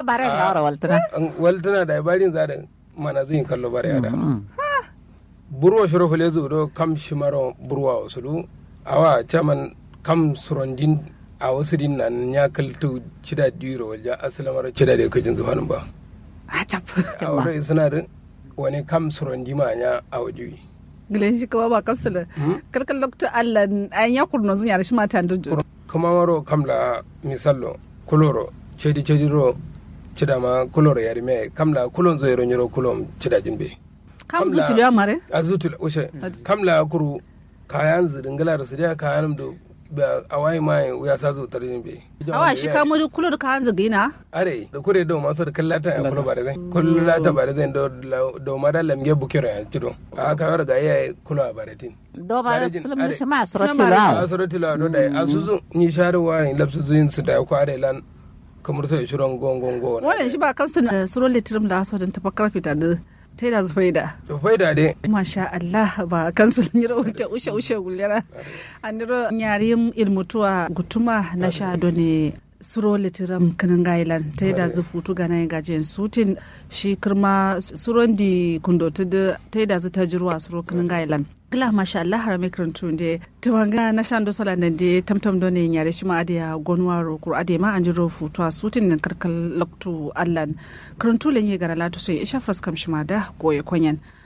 bare da wara waltana waltana da barin za da mana zuyin kallo bare da burwa shiro fule zu do kam shimaro burwa wasulu awa chaman kam surondin a wasu din nan ya kaltu cida diro walja asalamar cida da kajin zuwanin ba a cap a wurin suna da wani kam surondi ma nya a wajewi gilen shi kawa ba kapsula kalkal lokto allah an ya kurno zun yar shi ma tan do kuma maro kam la misallo kuloro cedi cedi ro cida ma kuloro yari me kam la kulon zo yero nyoro kulon cida jinbe kam zu tulu mare a zutul ushe kam la kuru kayan zidingala da su da kayan do ba a wayi mai ya sa zo tarin be awa shi ka mu kulur ka hanzu gina are da kure do maso da kallata ya kulo bare zai kullu la ta bare zai do do mara lamge bukiro ya tido a ka yar ga yayi kulo a bare tin do ba sulum shi ma surati Shi ma la a surati la do da asuzu ni sharu wa ni lapsu zuin su da ko are lan kamar sai shiron gongon go wannan shi ba kamsu na suro litrim da so dan tafakkar fita da ta da zufaida to faida dai masha Allah ba kansu ni rawuce ushe ushe gullera aniro nyarim ilmutuwa gutuma na sha ne suro litiram kanan gailan ta da zufutu ga nan gajen sutin shi kirma suron di kundo ta da ta da zu ta jirwa suro kanan gailan gila masha Allah har mai karantu de tumanga na shan do sola nan de tamtam do ne nyare shi ma adiya gonwa ro kur ade ma anjiro futu sutin nan karkal loktu allan karantu len ye gara latu sai isha faskam shi ma da goye konyan